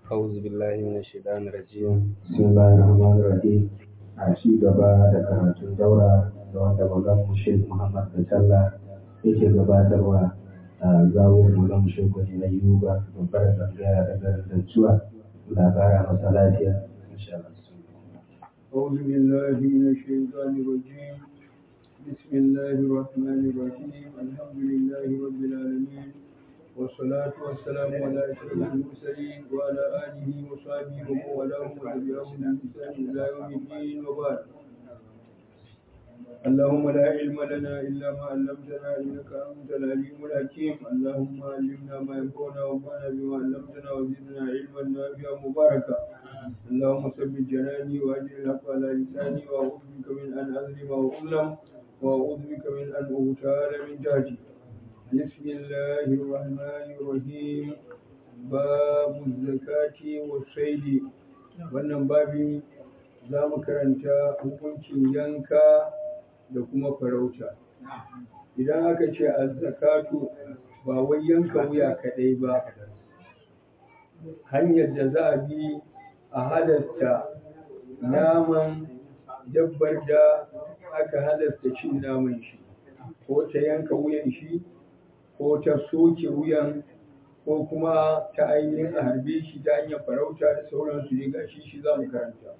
أعوذ بالله من الشيطان الرجيم بسم الله الرحمن الرحيم a ci gaba da karatun daura da wanda Maulana Sheikh Muhammad Kacalla yake gabatarwa a zawon Maulana Sheikh Wani Ayyuba babbar tsangaya da garin Dancuwa labara masa lafiya insha Allah. أعوذ بالله من الشيطان الرجيم بسم الله الرحمن الرحيم الحمد لله رب العالمين والصلاة والسلام على أشرف المرسلين وعلى آله وصحبه ومن والاه وتبعهم بإحسان إلى يوم الدين وبعد اللهم لا علم لنا إلا ما علمتنا إنك أنت العليم الحكيم اللهم علمنا ما ينفعنا وانفعنا بما علمتنا وزدنا علما نافعا مباركا اللهم ثبت جناني وأجر الحق على لساني وأعوذ بك من أن أظلم وأظلم وأعوذ بك من أن أغتال من تحتي بسم الله الرحمن الرحيم باب الزكاة والصيد wannan babi za mu karanta hukuncin yanka da kuma farauta idan aka ce azzakatu ba wai yanka wuya kaɗai ba hanyar da za a bi a halatta naman dabbar da aka halatta cin naman shi ko ta yanka wuyan shi ko ta soke wuyan ko kuma ta ainihin a harbe shi ta hanyar farauta da sauransu ne gashi shi za mu karanta.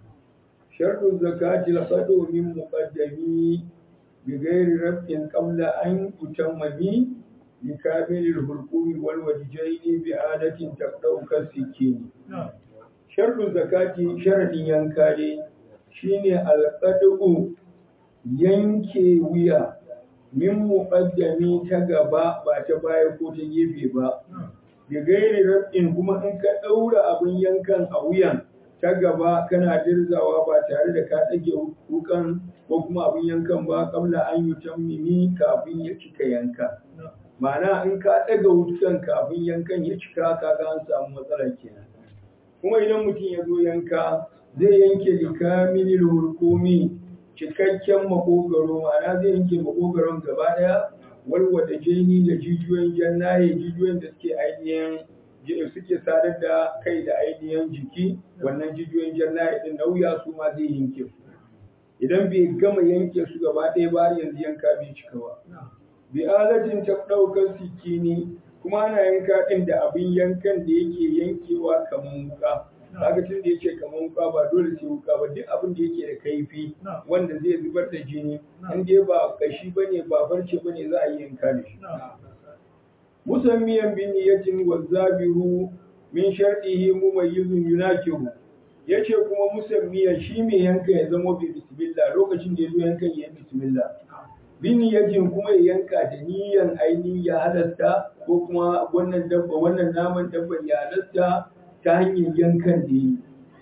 Sharɗin zakati laƙado min muƙaddami bi gairi rafin ƙabla an utammami bi kamilil hulqumi wal wajjaini bi adatin taqdauka sikini. Sharɗin zakati sharadin yanka ne shine alqadu yanke wuya min muqaddami ta gaba ba ta baya ko ta gefe ba da gairi rabin kuma in ka ɗaura abin yankan a wuyan ta gaba kana dirzawa ba tare da ka ɗage wukan ko kuma abin yankan ba kabla an yi tammimi kafin ya cika yanka ma'ana in ka ɗaga wukan kafin yankan ya cika ka ga an samu matsala kenan kuma idan mutum ya zo yanka zai yanke likamilil hurkumi cikakken makogaro ma'ana zai yanke makogaron gaba daya walwata jini da jijiyoyin jannaye jijiyoyin da suke ainihin suke sadar da kai da ainihin jiki wannan jijiyoyin jannaye din nauya su ma zai yanke su idan bai gama yanke su gaba ɗaya ba yanzu yanka bai cika ba bi alatin ta ɗaukar sikini kuma ana yanka ɗin da abin yankan da yake yankewa kamar wuka kaga tun da yake kamar wuka ba dole sai wuka ba duk abin da yake da kaifi wanda zai zubar da jini in dai ba kashi bane ba farce bane za a yi yanka da shi musammiyan bin niyatin wa zabihu min shartihi mumayyizun yunakihu yace kuma musammiyan shi mai yanka ya zama bi bismillah lokacin da yazo yankan ya bismillah bin niyatin kuma ya yanka da niyan ainihin ya halatta ko kuma wannan dabba wannan naman dabban ya halatta ta hanyar yankan da yi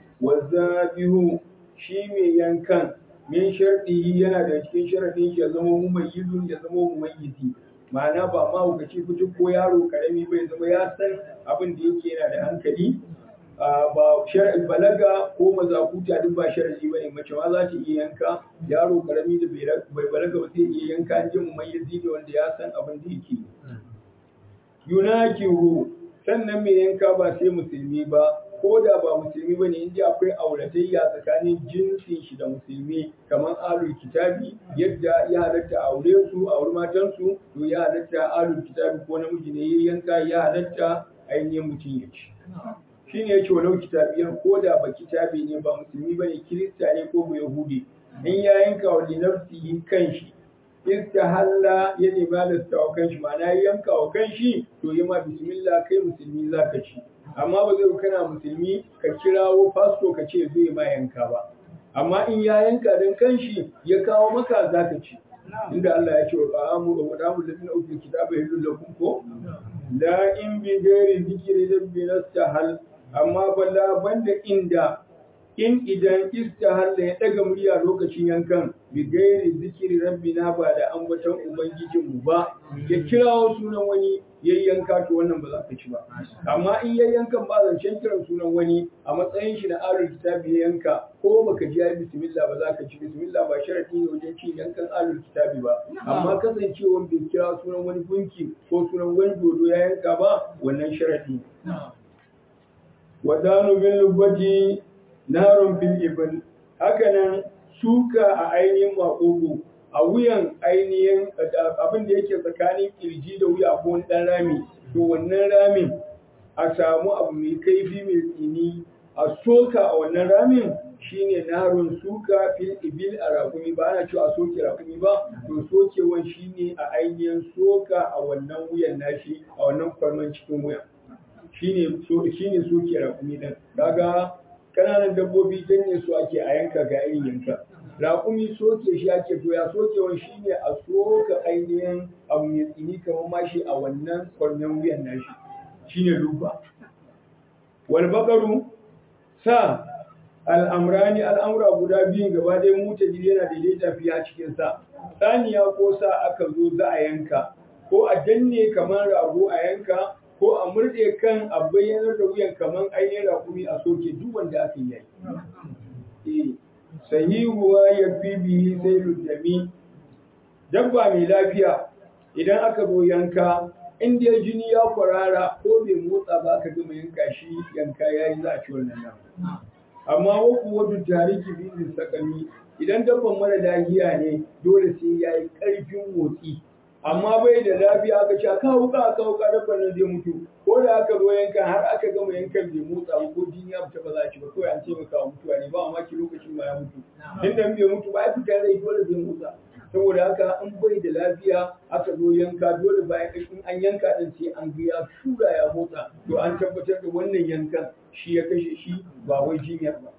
wazzabihu shi mai yankan min sharɗihi yana da cikin sharaɗin ya zama mumayyizun ya zama mumayyizi ma'ana ba ma hukaci fito ko yaro karami bai zama ya san abin da yake yana da hankali ba shar'i balaga ko mazakuta duk ba shar'i bane mace ma za ta iya yanka yaro karami da bai balaga ba zai iya yanka an ji mumayyizi da wanda ya san abin da yake yunakihu sannan mai yanka ba sai musulmi ba ko da ba musulmi ba ne inda akwai auratayya tsakanin jinsin shi da musulmi kamar alul kitabi yadda ya halatta aure su aure matansu to ya halatta alul kitabi ko namiji ne ya yanka ya halatta ainihin mutum ya ci shi ne ya ce walau kitabiyan ko da ba kitabi ne ba musulmi ba ne kirista ne ko ba yahudi in ya yanka wa linafsihi kan shi istahalla ya nemi halasta wa kanshi ma'ana ya yanka wa kanshi to yi ma bismillah kai musulmi za ka ci amma ba zai kana musulmi ka kirawo fasto ka ce zai ma yanka ba amma in ya yanka dan kanshi ya kawo maka za ka ci inda Allah ya ce wa ta'amu wa ta'amu ladina utul kitaba yahillu lakum ko la in bi ghairi zikri rabbi nastahal amma balla banda inda in idan istahalla ya daga murya lokacin yankan bi gairi zikiri rabbina ba da ambaton ubangijinmu ba ya kirawo sunan wani yayyanka to wannan ba za ka ci ba amma in yayyankan ba zancen kiran sunan wani a matsayin shi na alul kitabi ya yanka ko baka ji ya bismillah ba za ka ci bismillah ba sharadi ne wajen cin yankan alul kitabi ba amma kasancewan bai kira sunan wani gunki ko sunan wani dodo ya yanka ba wannan sharadi ne wadanu bin lubbati narun fil ibn hakanan suka a ainihin maƙogo a wuyan ainihin abin da yake tsakanin kirji da wuya ko wani ɗan rami to wannan ramin a samu abu mai kaifi mai tsini a soka a wannan ramin shine narun suka fil ibil a rakumi ba ana cewa a soke rakumi ba to sokewan shine a ainihin soka a wannan wuyan nashi a wannan kwarman cikin wuyan shine so shine soke rakumi din kaga kananan dabbobi janye su ake a yanka ga irin yanka raƙumi soke shi ake to ya sokewan shine a soka ainihin abu mai tsini kamar mashi a wannan kwarmen wuyan nashi shine luba wal baqaru sa al'amrani al'amura guda biyun gaba ɗaya muta yana daidaita fiye a cikin sa saniya ko sa aka zo za a yanka ko a danne kamar rago a yanka ko a murɗe kan a bayyanar da wuyan kamar ainihin raƙumi a soke duk wanda aka yi sahihuwa ya fi bihi sai luddami dabba mai lafiya idan aka zo yanka in dai jini ya kwarara ko bai motsa ba aka gama yanka shi yanka ya yi za a ci wannan nan amma waku wadda tariki bizin sakami idan dabban mara lafiya ne dole sai ya yi ƙarfin motsi amma bai da lafiya aka ce aka wuka aka wuka dabban nan zai mutu ko da aka zo yankan har aka gama yankan bai motsa ba ko jini ya fita ba za a ci ba kawai an taimaka wa mutuwa ne ba a maki lokacin ma ya mutu inda bai mutu ba ya fita rai dole zai motsa saboda haka in bai da lafiya aka zo yanka dole bayan in an yanka din sai an ga ya shura ya motsa to an tabbatar da wannan yankan shi ya kashe shi ba wai jinyar ba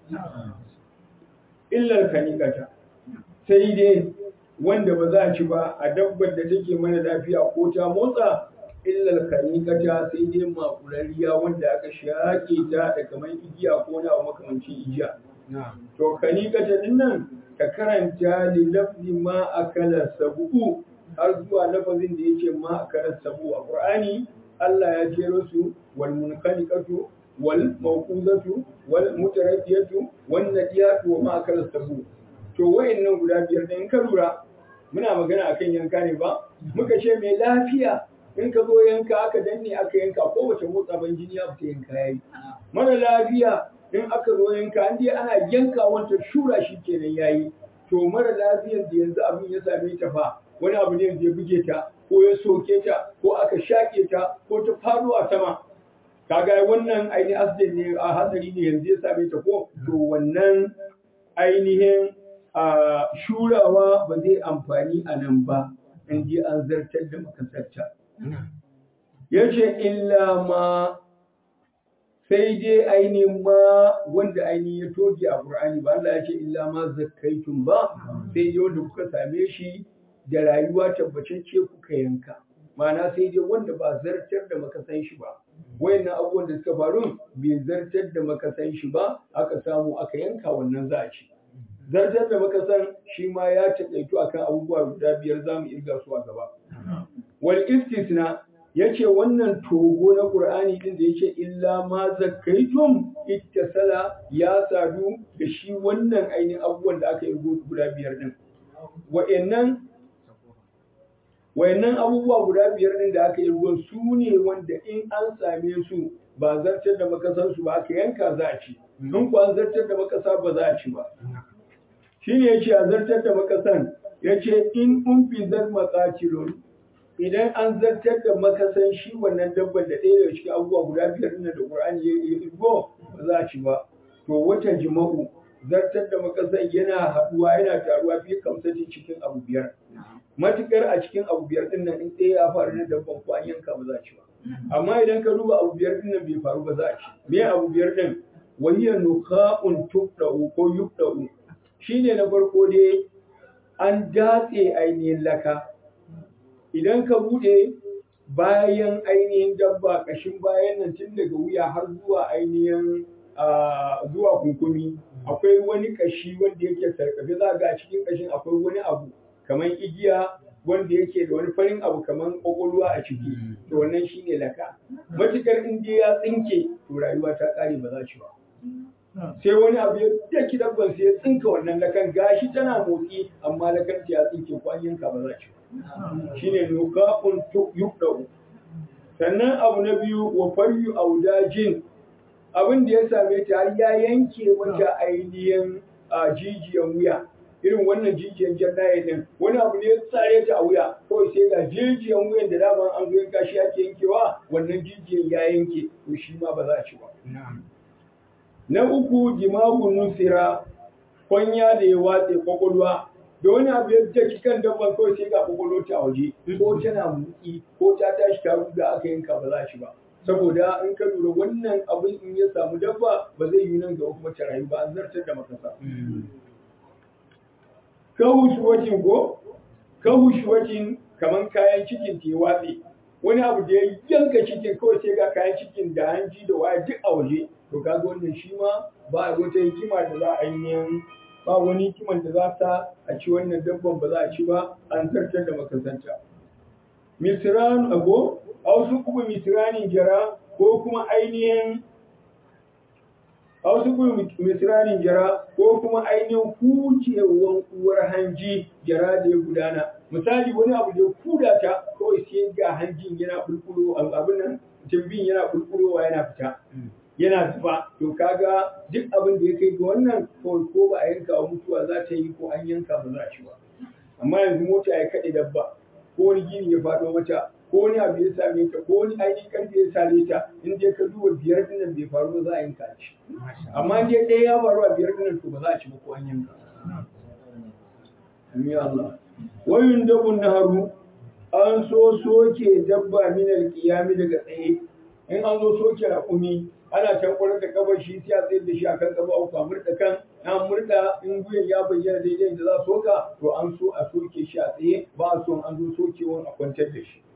illar kanikata sai dai wanda ba za a ci ba a dabbar da take mana lafiya ko ta motsa illal kanikata sai dai makurariya wanda aka shaƙe ta da kamar igiya ko na makamancin igiya to kanikata din nan ka karanta li lafzi ma akala sabu har zuwa lafazin da yake ma akala sabu a qur'ani Allah ya jero su wal munqaliqatu wal mawquzatu wal mutaraddiyatu wan nadiyatu wa ma akala sabu to wayannan guda biyar da in ka lura muna magana akan yanka ne ba muka ce mai lafiya in ka zo yanka aka danne aka yanka ko wace motsa ban jini ya fita yanka yayi mara lafiya in aka zo yanka an dai ana yanka wanta shura shi kenan yayi to mara lafiyar da yanzu abin ya same ta fa wani abu ne ya buge ta ko ya soke ta ko aka shaƙe ta ko ta faɗo a sama kaga wannan ainihin asibiti ne a hatsari ne yanzu ya same ta ko to wannan ainihin a shurawa ba zai amfani a nan ba in ji an zartar da makasarta. Ya ce, illa ma sai dai ainihin ma wanda ainihin ya toge a Ƙur'ani ba Allah ya ce, illa ma zakaitun ba, sai dai wanda kuka same shi da rayuwa tabbatacce kuka yanka. Ma'ana sai dai wanda ba zartar da makasan shi ba. Wayannan abubuwan da suka faru bai zartar da makasan shi ba, aka samu aka yanka wannan za a ci. zartar da muka san shi ma ya taƙaitu akan abubuwa guda biyar za mu irga su a gaba. Wal istisna ya ce wannan togo na Ƙur'ani ɗin da ya ce illa ma zakaitum ittasala ya sadu da shi wannan ainihin abubuwan da aka yi guda biyar ɗin. Wa'annan Wayannan abubuwa guda biyar ɗin da aka yi su ne wanda in an same su ba zartar da makasansu ba aka yanka za a ci. In ku an zartar da makasa ba za a ci ba. shi ne ya ce a zartar da makasan ya ce in umfi zar matsacilon idan an zartar da makasan shi wannan dabban da ɗaya daga cikin abubuwa guda biyar ɗin da ƙur'ani ya yi irgo ba za a ci ba to wata jima'u zartar da makasan yana haɗuwa yana taruwa fi kamsati cikin abu biyar matukar a cikin abu biyar ɗin nan in ɗaya ya faru na dabban ko an yanka ba za a ci ba amma idan ka duba abu biyar ɗin nan bai faru ba za a ci me abu biyar ɗin wahiyar nuka'un tubda'u ko yubda'u shine na farko dai an datse ainihin laka idan ka bude bayan ainihin dabba kashin bayan nan tun daga wuya har zuwa ainihin zuwa kunkumi akwai wani kashi wanda yake sarkafe za ga cikin kashin akwai wani abu kamar igiya wanda yake da wani farin abu kamar kwakwalwa a ciki to wannan shine laka matukar in ya tsinke to rayuwa ta kare ba za ci ba sai wani abu ya daki dabban sai ya tsinka wannan lakan gashi tana motsi amma lakan ta ya tsinke ko an yanka ba za ci shine nukafun yubdau sannan abu na biyu wa faryu audajin abin da ya same ta har ya yanke mata ainihin a jijiyan wuya irin wannan jijiyan jannaye din wani abu ne ya tsare ta a wuya kawai sai ga jijiyan wuyan da dama an zo yanka shi ake yankewa wannan jijiyan ya yanke to shi ma ba za a ci ba na uku jimagun nusira kwanya da ya watse kwakwalwa da wani abu ya daki kan dabban kawai sai ga kwakwalwa ta waje ko tana mutsi ko ta tashi ta ruga aka yanka ba za a ci ba saboda in ka lura wannan abin in ya samu dabba ba zai yi nan ga kuma ta rayu ba an zartar da makasa kahushwacin ko kahushwacin kaman kayan cikin ta ya watse wani abu da ya yanka cikin kawai sai ga kayan cikin da hanji da waya duk a waje to kaga wannan shi ma ba wata hikima da za a yi ba wani hikiman da za ta a ci wannan dabban ba za a ci ba an zartar da makasanta misran ago a wasu kuma misranin jara ko kuma ainihin a wasu kuma misranin jara ko kuma ainihin hucewan uwar hanji jara da ya gudana misali wani abu da ya kuda ta kawai sai ga hanjin yana bulbulo abin nan jimbin yana bulbulowa yana fita yana zuba to kaga duk abin da ya kai ga wannan kawai ko ba a yanka wa mutuwa za ta yi ko an yanka ba za a ci ba amma yanzu mota ya kaɗe dabba ko wani gini ya faɗo mata ko wani abu ya same ta ko wani ainihin karfe ya same ta in dai ka duba biyar dinnan bai faru ba za a yanka ci amma in dai ɗaya ya faru a biyar dinnan to ba za a ci ba ko an yanka Amin Allah. Wayun dabun naharu an so soke dabba min alƙiyami daga tsaye in an zo soke raƙumi ana tankwarar da kabar shi sai a tsayar da shi akan gaba uku a murɗa kan an murɗa in guyan ya bayyana daidai da za a soka to an so a soke shi a tsaye ba a so an zo sokewan a kwantar da shi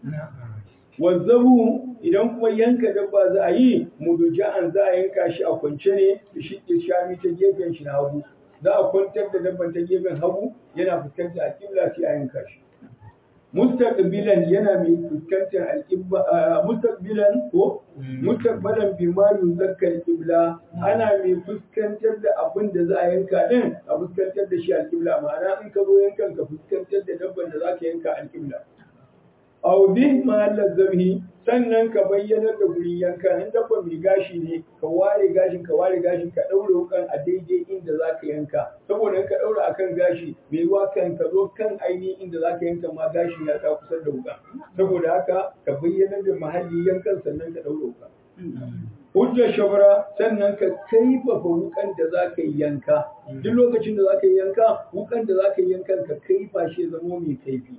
wazzabu idan kuma yanka dabba za a yi muduja'an za a yanka shi a kwance ne da shi ke shami ta gefen shi na hagu za a kwantar da dabban ta gefen hagu yana fuskantar alƙibla sai a yanka shi mustaqbilan yana mai fuskantar alƙibla mustaqbilan ko mustaqbalan bi ma yuzakkar qibla ana mai fuskantar da abin da za a yanka din a fuskantar da shi alƙibla ma'ana in ka zo yankan ka fuskantar da dabban da za ka yanka alƙibla aw bi mahallal zabhi sannan ka bayyanar da gurin yanka in dabba mai gashi ne ka ware gashin ka ware gashin ka daure wukan a daidai inda zaka yanka saboda in ka daura akan gashi mai ruwa kan ka zo kan ainihin inda zaka yanka ma gashin ya ka kusa da wukan saboda haka ka bayyanar da mahalli yankan sannan ka daure wukan hujjar shabara sannan ka kaifafa wukan da za ka yi yanka duk lokacin da za ka yi yanka wukan da za ka yi yankan ka kaifa shi zamo mai kaifi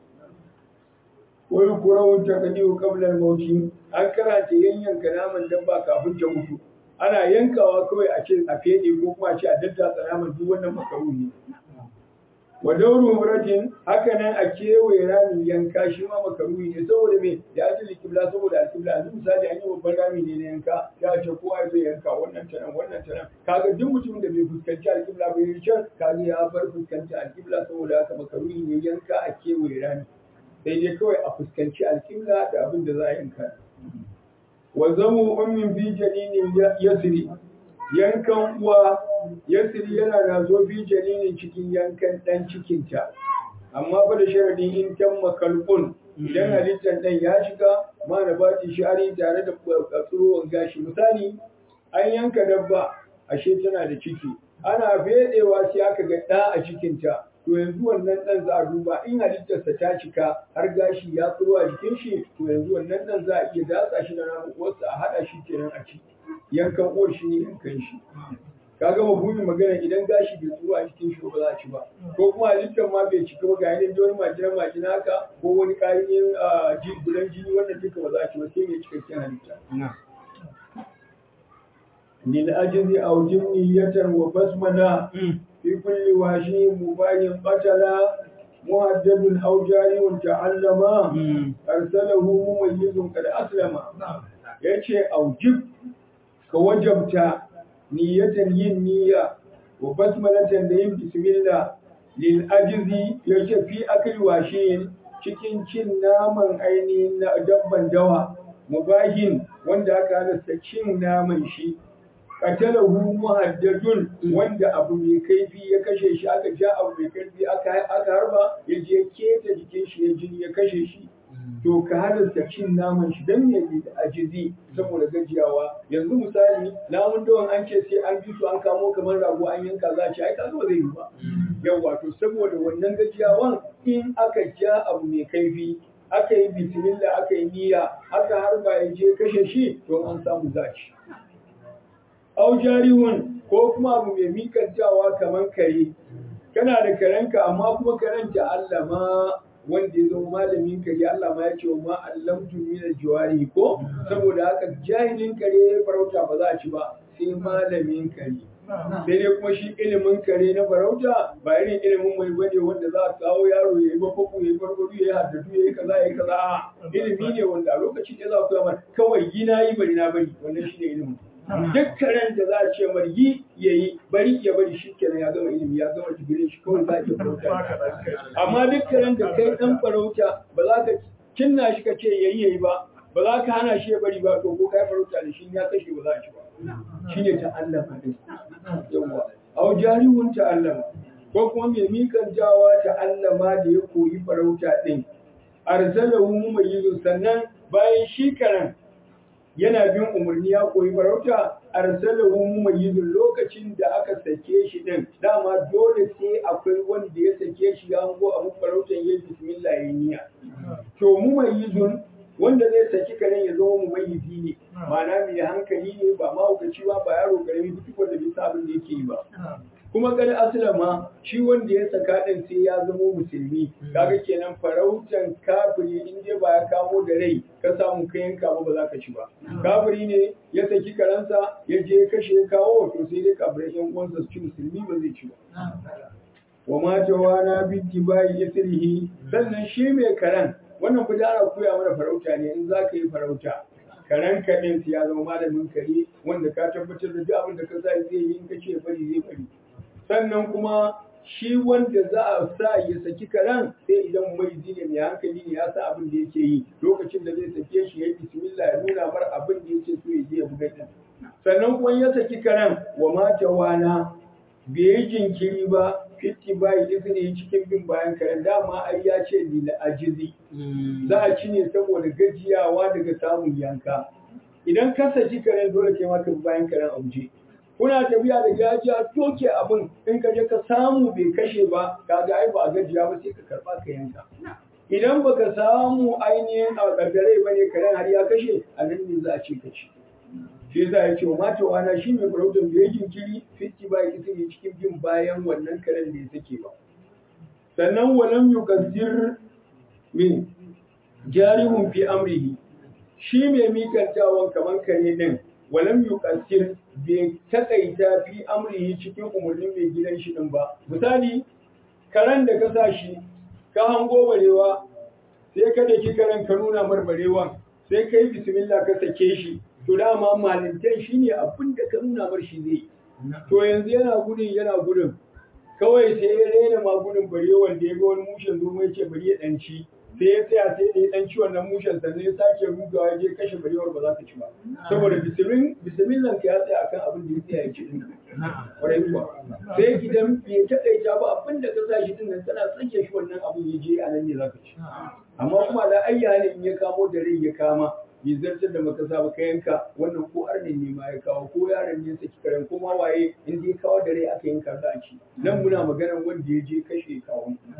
wani kurawun takadiyu kablar mauti an karanta yanyanka naman dabba kafin ta mutu ana yankawa kawai a ce a fede ko kuma a ce a daddatsa naman duk wannan makaruhi wa dauru muratin haka nan a kewaye ramin yanka shi ma makaruhi ne saboda me da ajili kibla saboda alkibla yanzu misali an yi babban rami ne na yanka ya ce kowa zai yanka wannan ta nan wannan ta nan kaga duk mutumin da bai fuskanci alkibla bai yi can kaga ya bar fuskanci alkibla saboda haka makaruhi ne yanka a kewaye rami sai dai kawai a fuskanci alƙibla da abin da za a yanka. Wa zamu ummin fi janinin yasiri yankan uwa yasiri yana da zo fi janinin cikin yankan ɗan cikinta amma fa da sharadin in tan makalbun idan halittar ɗan ya shiga ma na ba shari tare da tsurowar gashi misali an yanka dabba ashe tana da ciki ana fedewa sai aka ga ɗa a cikinta to yanzu wannan ɗan za a duba in halittarsa ta cika har gashi ya tsiro a jikin shi to yanzu wannan ɗan za a iya datsa shi da namu uwarsa a haɗa shi kenan a ci yankan uwar shi ne yankan shi ka ga mafhumin magana idan gashi bai tsiro a jikin shi ba za a ci ba ko kuma halittar ma bai cika ba ga yanayin da wani majina majina haka ko wani ƙarin gudan jini wannan duka ba za a ci ba sai mai cikakken halitta. للأجز أو جمنية وبسمنا في كل واشي مباين قتلا مهدد أو جاري تعلما أرسله مميز قد أسلم yace aujib ka wajabta niyyatan yin niyya wa basmalatan da yin bismillah lil ajzi yace fi akli washin cikin cin naman ainihin na dabban dawa mubahin wanda aka halasta cin naman shi qatalahu muhaddadun wanda abu mai kaifi ya kashe shi aka ja abu mai kaifi aka aka harba ya je keta jikin shi ya jini ya kashe shi to ka halasta cin naman shi dan me bi ajizi saboda gajiyawa yanzu misali namun dawan an ce sai an bi su an kamo kamar rago an yanka za a ci ai kaga ba zai yi ba yawa to saboda wannan gajiyawan in aka ja abu mai kaifi aka yi bismillah aka yi niyya aka harba ya je kashe shi to an samu za a ci au jarihun ko kuma abu mai mikantawa kamar kare kana da karenka amma kuma karen ta Allah ma wanda ya zama malamin kare Allah ma ya ce ma allamtu min aljawari ko saboda haka jahilin kare farauta ba za a ci ba sai malamin kare sai dai kuma shi ilimin kare na farauta ba irin ilimin mai bane wanda za a kawo yaro ya yi bafaku ya yi farfado ya yi haddadu ya yi kaza ya yi kaza ilimi ne wanda a lokacin da za ku yamar kawai yi na yi bari na bari wannan shi ne ilimin duk karen da za a ce mar yi ya yi bari ya bari shi kenan ya gama ilimi ya gama digirin shi kawai za a iya farauta amma duk karen da kai dan farauta ba za ka cinna shi ka ce yayi yayi ba ba za ka hana shi ya bari ba to ko kai farauta da shi ya kashe ba za a ci ba shine ta'allama din yawa au jarihun ta'allama ko kuma mai mikan jawa ta'allama da ya koyi farauta din arsalahu mumayyizun sannan bayan shi karen yana bin umarni ya koyi farauta arsalahu mumayyizun lokacin da aka sake shi din dama dole sai akwai wanda ya sake shi ya hango abin farautan yayi bismillah yayi niyya to mumayyizun wanda zai saki karen ya zama mumayyizi ne ma'ana mai hankali ne ba mahaukaci ba ba yaro karami duk wanda bai sa abin da yake yi ba kuma kada aslama shi wanda ya saka din sai ya zama musulmi kaga kenan farautan kafiri in dai ba ya kamo da rai ka samu ka yanka ba ba za ka ci ba kafiri ne ya saki karansa ya je ya kashe ya kawo to sai dai kafirai yan uwansa su ci musulmi ba zai ci ba wa ma tawana bi tibai isrihi sannan shi mai karan wannan fa ana koya mana farauta ne in za ka yi farauta karen kaɗin ya zama malamin kare wanda ka tabbatar da duk abin da ka sa zai yi in ka ce bari zai bari sannan kuma shi wanda za a sa ya saki karen sai idan mai ne mai hankali ne ya sa abin da yake yi lokacin da zai sake shi ya yi bismillah ya nuna mar abin da yake so ya je ya buga din sannan kuma ya saki karen wa mata wana bai yi jinkiri ba fitti bai izini cikin bin bayan karen dama ai ya ce lila ajizi za a ci ne saboda gajiyawa daga samun yanka idan ka saki karen dole kai maka bayan karen auje kuna tafiya da gajiya toke abin in ka je ka samu bai kashe ba kaga ai ba a gajiya ba sai ka karba ka yanka idan baka samu ainihin a kaddare ba ne karen har ya kashe a nan ne za a ce ka ci shi za ya ce wa mata wana shi mai farautar da ya jinkiri fitti ba ya ne cikin bin bayan wannan karen da ya sake ba sannan walam yukazzir min jarihun fi amrihi shi mai mikantawan kamar kare din walam yukassir bai takaita fi amrihi cikin umarnin mai gidan shi din ba misali karen da ka sa shi ka hango barewa sai ka daki karen ka nuna marbarewan sai kai bismillah ka sake shi to dama malintan shine abin da ka nuna mar shi zai to yanzu yana gudun yana gudun kawai sai ya rena ma gudun barewan da ya ga wani mushen zomo ya ce bari ya danci sai ya tsaya sai da ya dan ci wannan mushen sannan ya sake rugawa ya je kashe barewar ba za ka ci ba saboda bismillah ka ya tsaya akan abin da ya tsaya ya ci din kwarai kuwa sai idan bai taƙaita ba abin da ka sa shi din nan tana sake shi wannan abin ya je a nan ne za ka ci amma kuma da ayya ne in ya kamo da rai ya kama bai zartar da makasa ba ka yanka wannan ko arnin ne ma ya kawo ko yaron ne saki karen ko ma waye in dai kawo da rai aka yanka za a ci nan muna maganar wanda ya je kashe kawo